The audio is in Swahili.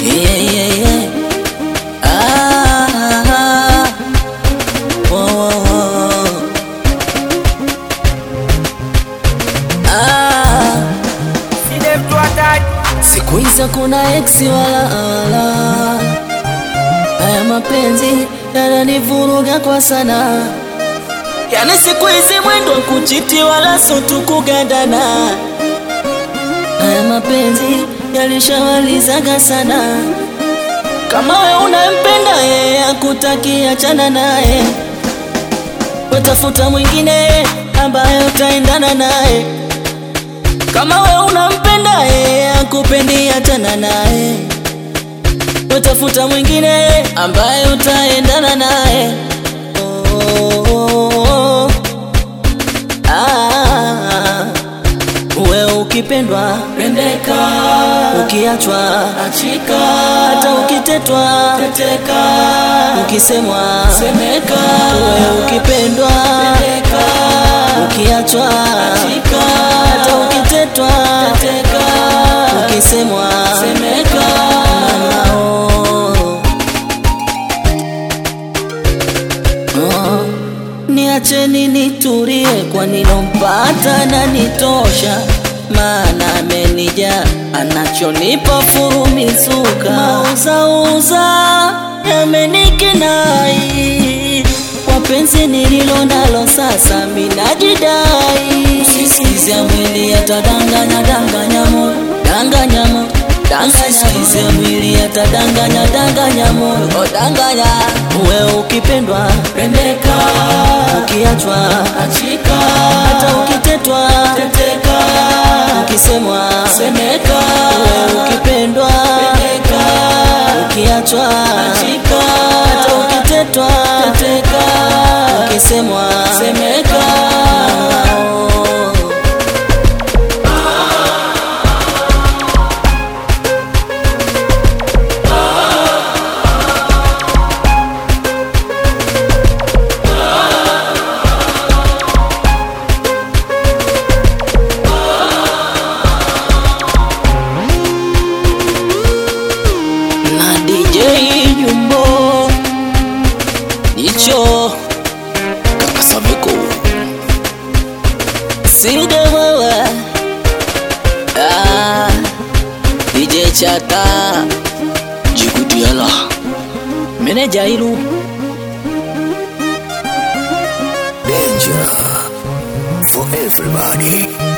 Yeah, yeah, yeah. Ah, oh, oh, oh. Ah, siku hizo kuna eksi wala ala, haya mapenzi yananivuruga kwa sana, yani siku hizi mwendo kuchiti wala sotu kugandana, haya mapenzi yalishawalizaga sana. Kama we unampenda yeye akutaki, achana naye, wetafuta mwingine ambaye utaendana naye. Kama we unampenda yeye akupendi, achana naye, wetafuta mwingine ambaye utaendana naye. Oh, oh, oh. Ah, we ukipendwa pendeka, ukiachwa achika, hata ukitetwa teteka, ukisemwa semeka. We ukipendwa pendeka, ukiachwa achika, hata ukitetwa teteka, ukisemwa semeka. Oh. Oh, niacheni nitulie, kwa nilompata na nitosha, maana amenija anachonipa furumizuka, mauzauza yamenikinai kwa penzi nililo nalo sasa, minajidai sisikize mwili atadanganya danganya moyo danganya moyo Sisikize mwili atadanganya danganya moyo oh, danganya we ukipendwa pendeka, ukiachwa achika, hata ukitetwa teteka, ukisemwa semeka. We ukipendwa pendeka, ukiachwa achika, hata ukitetwa teteka, ukisemwa semeka. na DJ Jumbo Nicho Kaka Saviko Sinde wewe ah, DJ Chata Jikutiala Meneja Ilu Danger for everybody.